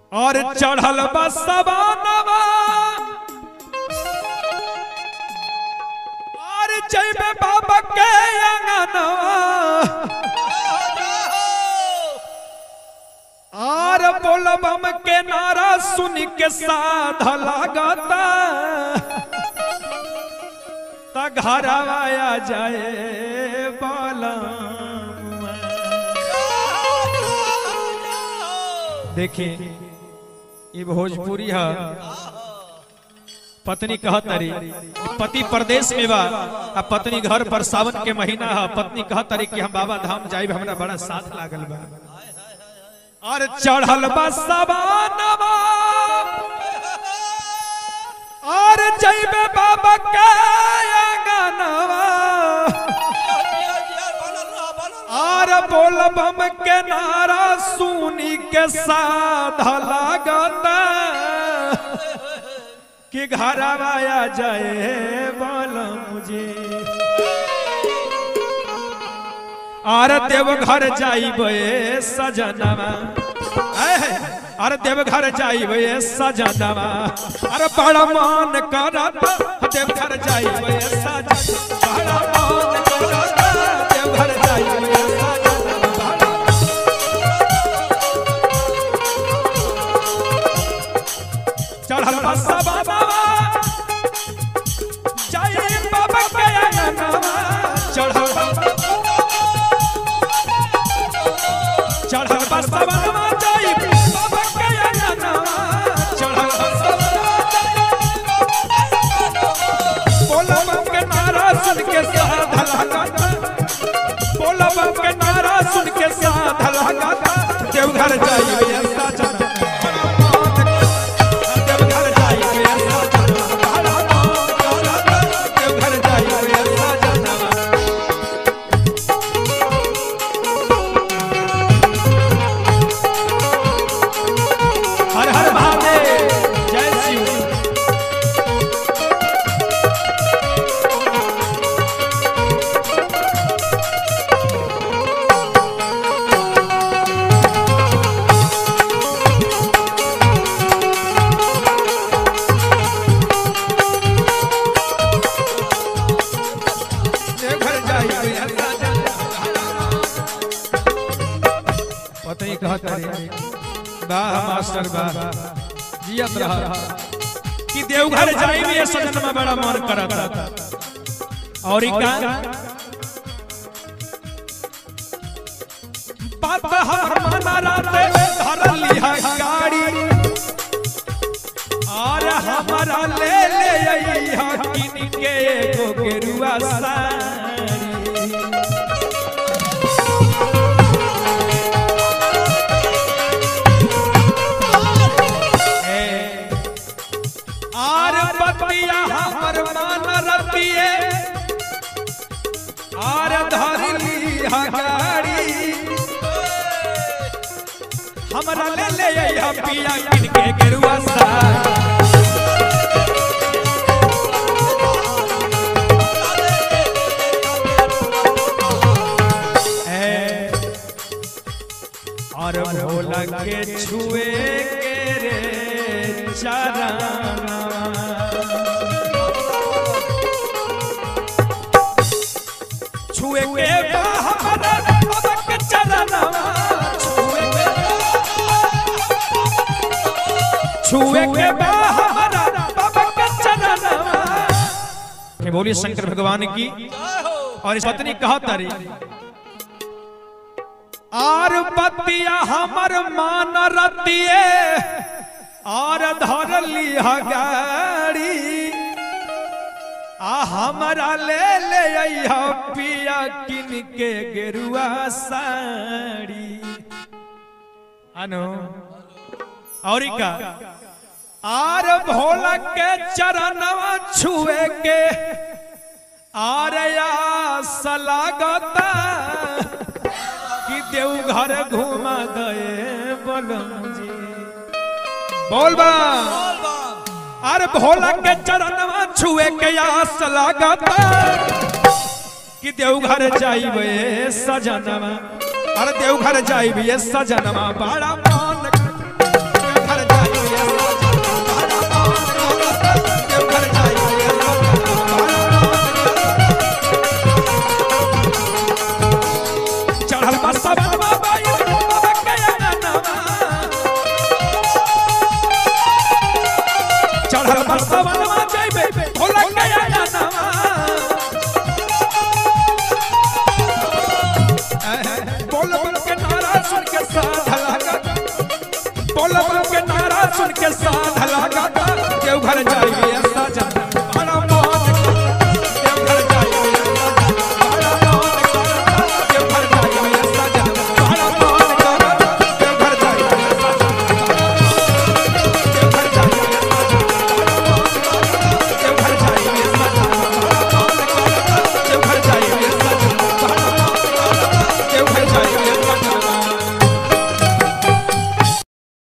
और चढ़ल बसवानवा और जैबे बाबा के अंगनवा और बोलबम के नारा सुन के साध लागता त घरवा आ जाए बालम देखिए ये भोजपुरी है पत्नी कहत रही पति प्रदेश में बा आ पत्नी घर पर सावन के महीना है पत्नी कहत रही कि हम बाबा धाम जाइब हमरा बड़ा साथ लागल बा और चढ़ल बा सवानवा और जइबे बाबा के अंगनवा और बोलबम के नारा सुनी के साध लागता कि घर आया जाए बोलम जी आर देव घर जाइबे सजनवा ऐ, अरे देव घर जाइबे सजनवा अरे बड़ा मान करत देव घर जाइबे सजनवा बड़ा मान करत देव घर जाइबे सजनवा चढ़ल बसा बाबा जय बाबा के अंगनवा चढ़ल चढ़ल बसा बाबा जय बाबा के अंगनवा चढ़ल बसा बोला बम के नारा सुन के साध लगाता बोला बम के नारा सुन के साध लगाता देवघर जाइए ऐसा जाना देवघर जाइए ऐसा जाना देवघर जाइए ऐसा जाना हर हर महादेव जय शिव देवघर जाइए ऐसा जाना पता ही कहत रे वाह मास्टर वाह जियत रहा कि देवघर जाई में सजन में बड़ा मन करत और ई का बात हमर मना राते धर लिहा गाड़ी और हमारा ले ले अइहा किन के एगो गेरुआ साड़ी आर बतिया हमर मान रतिए आर धरली हगाड़ी हमरा ले ले अइहा पिया किन के गेरुआ सा और भोला के छुए के रे चरणवा छुए के बा हमरा बाबा के चरणवा छुए के छुए के बा हमरा बाबा के चरणवा के बोलिए शंकर भगवान की और इस पत्नी कहा तारी आर बतिया हमर मान रतिए आर धर लिहा गाड़ी आ हमरा ले ले अइहा पिया किन के गेरुआ साड़ी अनु और ई का आर भोला के चरणवा छुए के आर आस लागता कि देवघर घुमा दे बोलम जी बोल बा अरे भोला के चरणवा छुए के आस लागता कि देवघर जाइबे सजनवा अरे देवघर जाइबे सजनवा बड़ा मान देवघर बोलब के नारा सुन के साथ